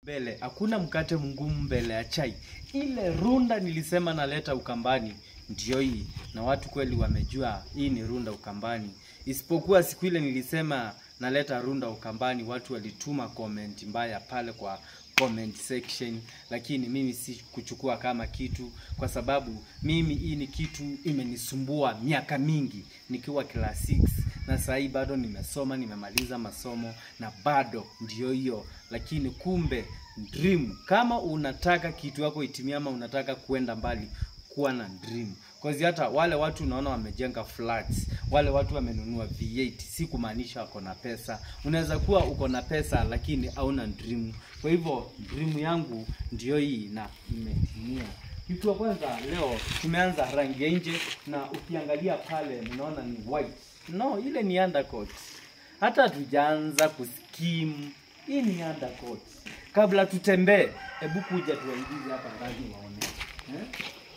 mbele hakuna mkate mgumu mbele ya chai. Ile runda nilisema naleta Ukambani ndio hii, na watu kweli wamejua hii ni runda Ukambani, isipokuwa siku ile nilisema naleta runda Ukambani, watu walituma comment mbaya pale kwa comment section, lakini mimi si kuchukua kama kitu, kwa sababu mimi hii ni kitu imenisumbua miaka mingi nikiwa class 6 na sasa hii bado nimesoma, nimemaliza masomo na bado ndio hiyo. Lakini kumbe dream, kama unataka kitu yako itimie ama unataka kuenda mbali, kuwa na dream Cause hata wale watu unaona wamejenga flats, wale watu wamenunua V8, si kumaanisha wako na pesa. Unaweza kuwa uko na pesa lakini hauna dream. Kwa hivyo dream yangu ndio hii na imetimia. Kitu ya kwanza leo tumeanza rangi ya nje, na ukiangalia pale unaona ni white. No, ile ni undercoat. Hata hatujaanza kuskim. Hii ni undercoat. Kabla tutembee, hebu kuja tuwaingize hapa ndani waone. Eh?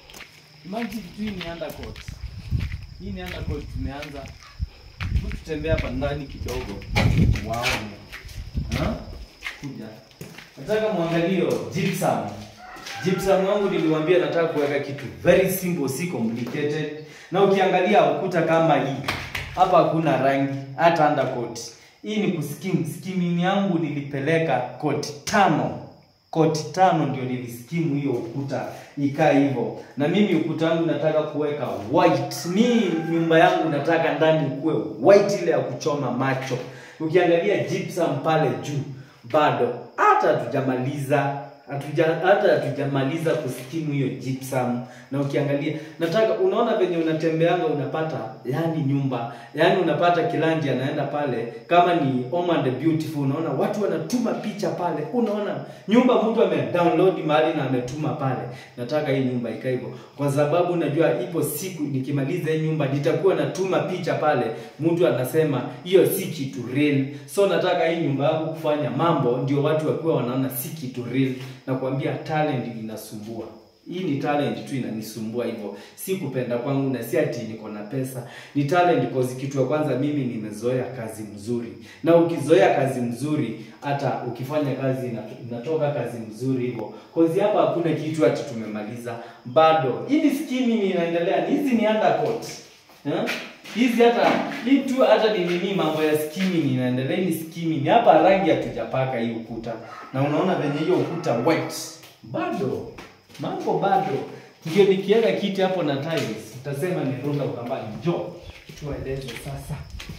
Imagine tu hii ni undercoat. Hii ni undercoat tumeanza. Hebu tutembea hapa ndani kidogo. Waone. Ha? Kuja. Nataka muangalie gypsum. Gypsum wangu niliwaambia nataka kuweka kitu very simple, si complicated. Na ukiangalia ukuta kama hii, hapa hakuna rangi, hata undercoat. Hii ni kuskim. Skimming yangu nilipeleka koti tano koti tano ndio niliskimu hiyo ukuta ikaa hivyo, na mimi ukuta wangu nataka kuweka white. Mi nyumba yangu nataka ndani kuwe white, ile ya kuchoma macho. Ukiangalia gypsum pale juu, bado hata hatujamaliza hatuja hata hatujamaliza kuskimu hiyo gypsum. Na ukiangalia nataka, unaona venye unatembeanga unapata, yani nyumba, yani unapata kilandi anaenda pale, kama ni Home and Beautiful, unaona watu wanatuma picha pale, unaona nyumba mtu ame download mahali na ametuma pale. Nataka hii nyumba ikae hivyo, kwa sababu najua ipo siku nikimaliza hii nyumba nitakuwa natuma picha pale, mtu anasema hiyo si kitu real. So nataka hii nyumba yangu kufanya mambo ndio watu wakiwa wanaona si kitu real na kuambia talent inasumbua. Hii ni talent tu inanisumbua hivyo, si kupenda kwangu na si ati niko na pesa. Ni talent cause kitu ya kwanza mimi nimezoea kazi mzuri, na ukizoea kazi mzuri, hata ukifanya kazi inatoka kazi mzuri hivyo. Cause hapa hakuna kitu ati tumemaliza bado. Hii ni skimming inaendelea, hizi ni undercoat eh? hizi hata hii tu hata ni nini, mambo ya skimming inaendelea. Ni skimming hapa, rangi hatujapaka hii ukuta, na unaona venye hiyo ukuta white bado, mambo bado. Ndio nikiweka kiti hapo na tiles, utasema ni runda Ukambani. Jo, tueleze sasa.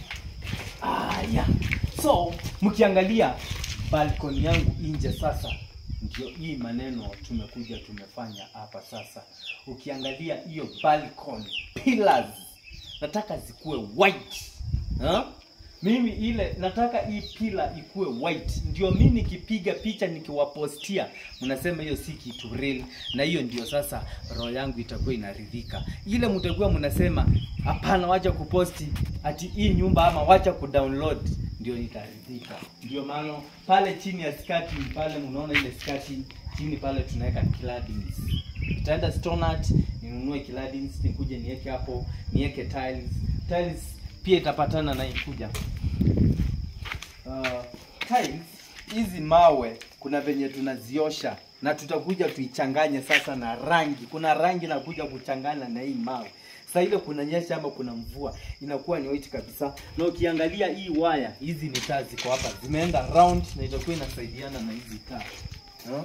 Aya, so mkiangalia balkoni yangu nje sasa ndio hii maneno tumekuja tumefanya hapa sasa. Ukiangalia hiyo balcony pillars nataka zikuwe white ha? Mimi ile nataka hii pila ikuwe white, ndio mimi nikipiga picha nikiwapostia, mnasema hiyo si kitu real, na hiyo ndio sasa roho yangu itakuwa inaridhika. Ile mtakuwa mnasema hapana, wacha kuposti ati hii nyumba ama wacha kudownload, ndio nitaridhika. Ndio maana pale chini ya skati pale, mnaona ile skati chini pale tunaweka claddings. Nitaenda Stonart ninunue claddings, nikuje niweke hapo, niweke tiles. Tiles pia itapatana na ikuja uh, tiles hizi mawe, kuna venye tunaziosha na tutakuja tuichanganye sasa na rangi. Kuna rangi nakuja kuchanganya na hii mawe. Sasa ile kuna nyesha ama kuna mvua inakuwa ni white kabisa. Na ukiangalia hii waya, hizi ni taa ziko hapa, zimeenda round na itakuwa inasaidiana na hizi taa huh?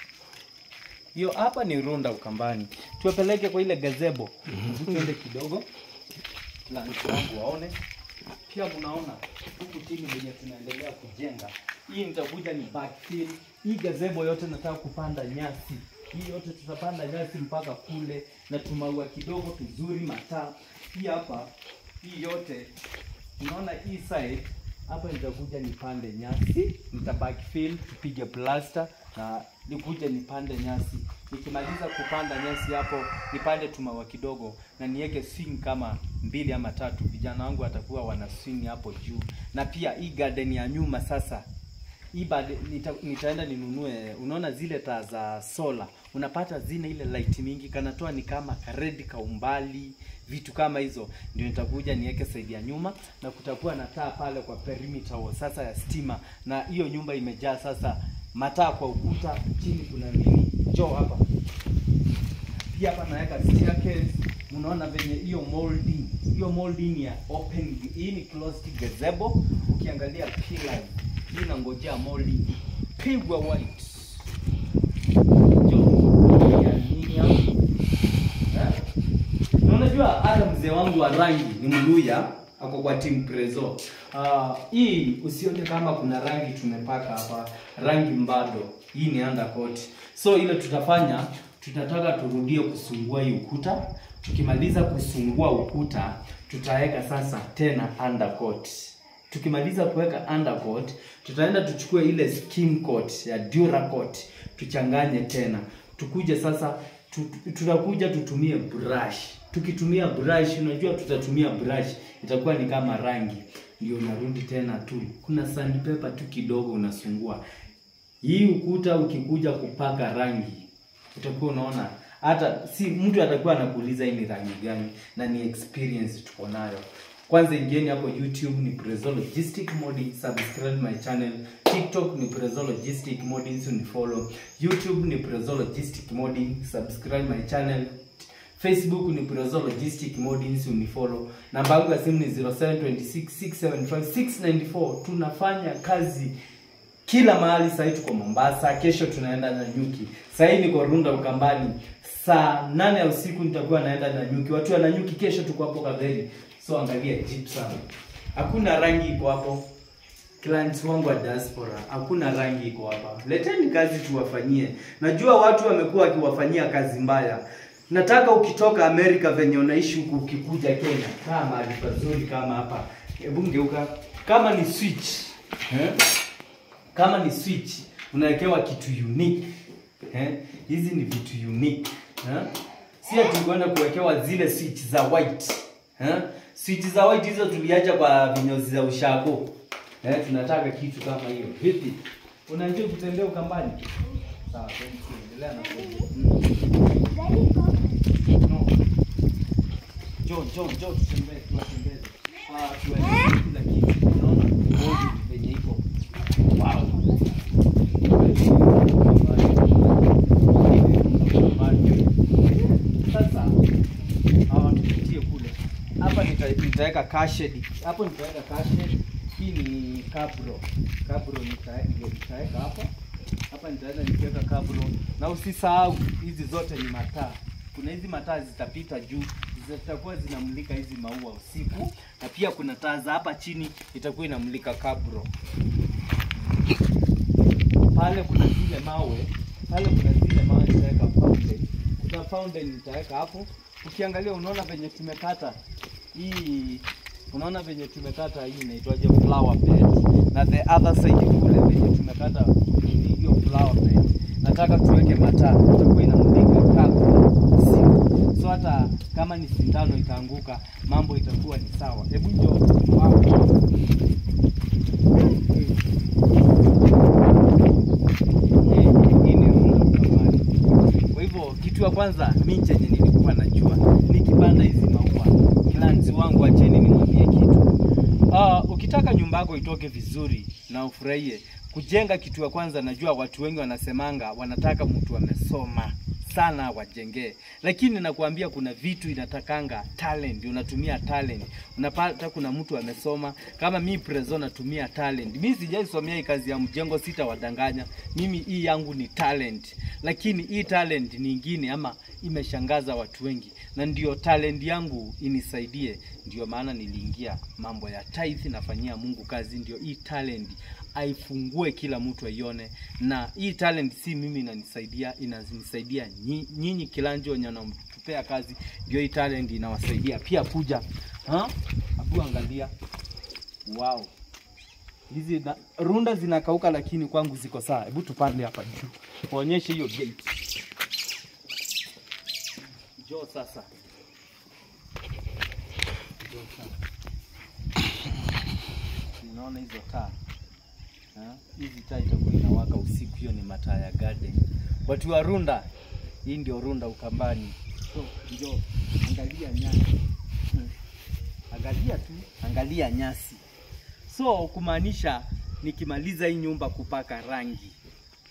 Hiyo hapa ni runda Ukambani, tuwapeleke kwa ile gazebo tuende kidogo lanchi wangu waone pia. Mnaona huku chini venye tunaendelea kujenga, hii nitakuja ni backfill. Hii gazebo yote nataka kupanda nyasi, hii yote tutapanda nyasi mpaka kule na tumaua kidogo tuzuri, mataa pia hapa. Hii yote unaona hii side hapa nitakuja nipande nyasi, nita backfill, tupige plaster na nikuja nipande nyasi. Nikimaliza kupanda nyasi hapo, nipande tumaua kidogo na niweke swing kama mbili ama tatu. Vijana wangu watakuwa wana swing hapo juu, na pia hii garden ya nyuma sasa hii bado nita, nitaenda ninunue, unaona zile taa za sola, unapata zina ile light mingi, kanatoa ni kama karedi ka umbali, vitu kama hizo, ndio nitakuja niweke side ya nyuma, na kutakuwa na taa pale kwa perimeter wall sasa ya stima, na hiyo nyumba imejaa sasa mataa kwa ukuta, chini kuna nini, njoo hapa pia hapa naweka staircase. Unaona venye hiyo molding, hiyo molding ya open, hii ni closed gazebo. Ukiangalia pillars hii nangojea molding pigwa white. Njoo ya nini hapo eh? Na unajua hata mzee wangu wa rangi ni Mluya, ako kwa team Prezo. Uh, hii usione kama kuna rangi tumepaka hapa, rangi mbado. Hii ni undercoat. So ile tutafanya, tutataka turudie kusungua hii ukuta. Tukimaliza kusungua ukuta, tutaweka sasa tena undercoat. Tukimaliza kuweka undercoat, tutaenda tuchukue ile skim coat ya Duracoat, tuchanganye tena. Tukuje sasa tu- tutakuja tutumie brush. Tukitumia brush, unajua tutatumia brush, itakuwa ni kama rangi, ndio unarudi tena tu. Kuna sandpaper tu kidogo unasungua hii ukuta. Ukikuja kupaka rangi, utakuwa unaona hata si mtu atakuwa anakuuliza hii ni rangi gani, na ni experience tuko nayo. Kwanza ingieni hapo YouTube ni Prezo Logistic Modding, subscribe my channel. TikTok ni Prezo Logistic Modding, so ni follow. YouTube ni Prezo Logistic Modding, subscribe my channel. Facebook ni Prezo Logistic Modding, so ni follow. Namba yangu ya simu ni 0726675694. Tunafanya kazi kila mahali. Sahii tuko Mombasa, kesho tunaenda Nanyuki. Sahii niko Runda Ukambani, saa nane ya usiku nitakuwa naenda Nanyuki. Watu wa Nanyuki kesho tuko hapo Kaveri, so angalia gypsum, hakuna rangi iko hapo. Clients wangu wa diaspora, hakuna rangi iko hapa. Leteni kazi tuwafanyie. Najua watu wamekuwa wakiwafanyia kazi mbaya. Nataka ukitoka Amerika venye unaishi huku, ukikuja Kenya, kaa mahali pazuri kama hapa. Hebu ngeuka, kama ni switch eh? kama ni switch unawekewa kitu unique eh? Hizi ni vitu unique eh? Si ati kwenda kuwekewa zile switch za white eh? Switch za white hizo tuliacha kwa vinyozi za ushago eh? Tunataka kitu kama hiyo. Vipi, unajua kutembea Ukambani? Sawa, thank you. Endelea na mm. No. Njoo, njoo, njoo tutembee, tuwatembeze. Ah, tuwaeleze kila kitu. Unaona? Bodi venye iko. Wow. Sasa hawa tupitie kule. Hapa nita- nitaweka cashed. Hapo nitaweka cashed. Hii ni cabro. Cabro nita- ndio nitaweka hapa. Hapa nitaenda nikiweka cabro. Na usisahau hizi zote ni mataa. Kuna hizi mataa zitapita juu zitakuwa zinamulika hizi maua usiku, na pia kuna taa za hapa chini itakuwa inamulika cabro pale kuna zile mawe pale kuna zile mawe nitaweka fountain. Kuna fountain nitaweka hapo. Ukiangalia unaona venye tumekata hii, unaona venye tumekata hii inaitwaje, flower bed, na the other side kule venye tumekata hii- hiyo flower bed, nataka tuweke mataa, itakuwa inamulika kabla usiku, so hata kama ni sindano itaanguka, mambo itakuwa ni sawa. Hebu njoo. Wow. Hii ni Runda Ukambani. Kwa hivyo kitu ya kwanza mi chenye nilikuwa najua nikipanda hizi maua, clients wangu, acheni nimwambie kitu. Ah, ukitaka nyumba yako itoke vizuri na ufurahie kujenga, kitu ya kwanza najua watu wengi wanasemanga wanataka mtu amesoma sana wajengee, lakini nakuambia kuna vitu inatakanga talent, unatumia talent. Unapata kuna mtu amesoma kama mi Prezo natumia talent. Mi sijaisomea hii kazi ya mjengo, sitawadanganya. Mimi hii yangu ni talent, lakini hii talent nyingine ama imeshangaza watu wengi, na ndio talent yangu inisaidie. Ndio maana niliingia mambo ya tithe, nafanyia Mungu kazi, ndio hii talent aifungue kila mtu aione, na hii talent si mimi inanisaidia, inanisaidia nyi- nyinyi kilanjo wenye wanatupea kazi, ndio hii talent inawasaidia pia. Kuja ha? Abu angalia, wow, hizi na, runda zinakauka, lakini kwangu ziko sawa. Hebu tupande hapa juu, kuonyeshe hiyo gate. Njoo sasa, njoo sasa. Unaona hizo taa Ha? hizi taa itakuwa inawaka usiku, hiyo ni mataa ya garden. Watu wa Runda, hii ndio Runda Ukambani. So njoo angalia nyasi, Hmm. angalia tu, angalia nyasi. So kumaanisha nikimaliza hii nyumba kupaka rangi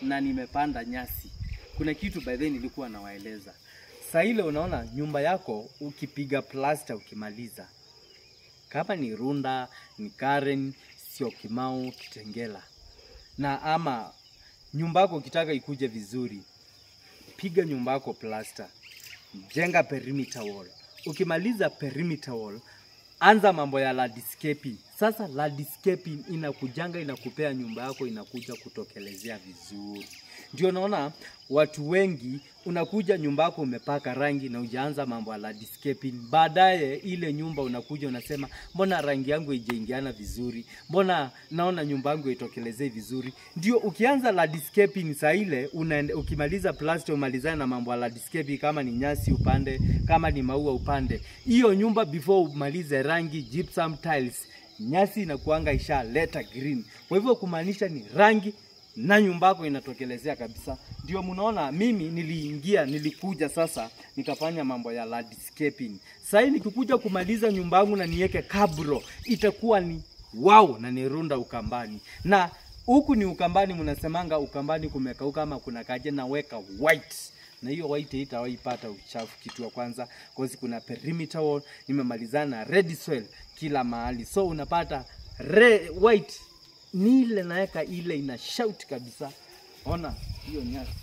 na nimepanda nyasi. Kuna kitu by the way nilikuwa nawaeleza. Saa ile unaona nyumba yako ukipiga plasta ukimaliza, kama ni Runda, ni Karen, sio Kimau, Kitengela na ama nyumba yako ukitaka ikuje vizuri, piga nyumba yako plasta, jenga perimeter wall. Ukimaliza perimeter wall, anza mambo ya landscaping. Sasa landscaping inakujanga inakupea nyumba yako inakuja kutokelezea vizuri. Ndio naona watu wengi unakuja nyumba yako umepaka rangi na ujaanza mambo ya landscaping. Baadaye ile nyumba unakuja unasema, mbona rangi yangu haijaingiana vizuri? Mbona naona nyumba yangu itokelezee vizuri? Ndio ukianza landscaping saa ile unaende, ukimaliza plaster umalizane na mambo ya landscaping, kama ni nyasi upande, kama ni maua upande. Hiyo nyumba before umalize rangi gypsum tiles, nyasi inakuanga ishaleta green. Kwa hivyo kumaanisha ni rangi na nyumba yako inatokelezea kabisa. Ndio mnaona mimi niliingia, nilikuja sasa nikafanya mambo ya landscaping. Sasa nikikuja kumaliza nyumba yangu na niweke kabro, itakuwa ni wow na nirunda Ukambani. Na huku ni Ukambani, mnasemanga Ukambani kumekauka ama kuna kaje, naweka white na hiyo white haitawaipata uchafu kitu ya kwanza, cause kuna perimeter wall, nimemalizana na red soil kila mahali, so unapata red, white ni ile naweka ile ina shout kabisa. Ona hiyo nyasi,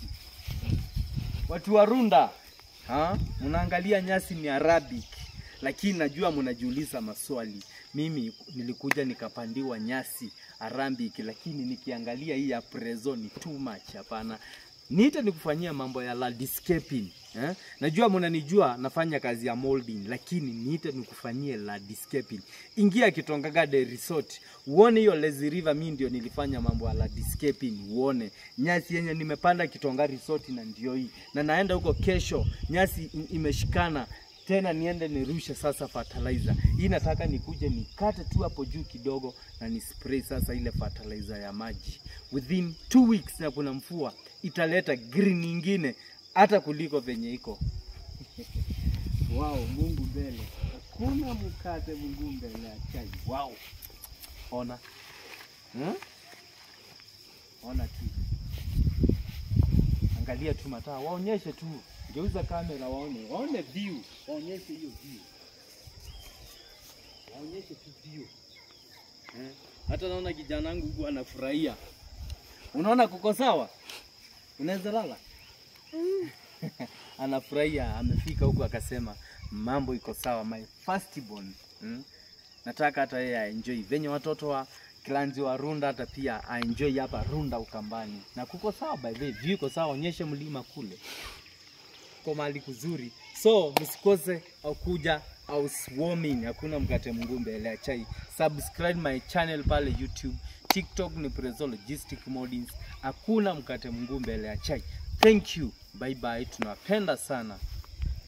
watu wa Runda ha? Mnaangalia nyasi ni Arabic, lakini najua mnajiuliza maswali. Mimi nilikuja nikapandiwa nyasi Arabic, lakini nikiangalia hii ya Prezo ni too much. Hapana, niite nikufanyia mambo ya landscaping eh? Najua mnanijua nafanya kazi ya molding, lakini niite nikufanyie landscaping. Ingia Kitonga Garden Resort uone hiyo lazy river, mimi ndio nilifanya mambo ya landscaping. Uone nyasi yenye nimepanda Kitonga Resort, na ndio hii, na naenda huko kesho, nyasi i- imeshikana tena niende nirushe sasa fertilizer. Hii nataka nikuje nikate tu hapo juu kidogo na ni spray sasa ile fertilizer ya maji. Within two weeks na kuna mvua italeta green nyingine hata kuliko venye iko. Wow, Mungu mbele. Hakuna mkate Mungu mbele ya chai. Wow. Ona. Hmm? Ona tu. Angalia tu mataa, waonyeshe tu. Geuza kamera waone, waone view, waonyeshe hiyo view, waonyeshe tu view eh. Hata naona kijana wangu huku anafurahia. Unaona kuko sawa, unaweza lala anafurahia, amefika huku akasema mambo iko sawa, my firstborn hmm? Nataka hata yeye aenjoy venye watoto wa Klanzi wa Runda hata pia aenjoy hapa Runda Ukambani, na kuko sawa by the way, view iko sawa, onyeshe mlima kule kwa mahali kuzuri, so msikose au kuja au swarming. Hakuna mkate Mungu mbele ya chai. Subscribe my channel pale YouTube, TikTok ni Prezo Logistic Modins. Hakuna mkate Mungu mbele ya chai. Thank you, bye bye, tunawapenda sana.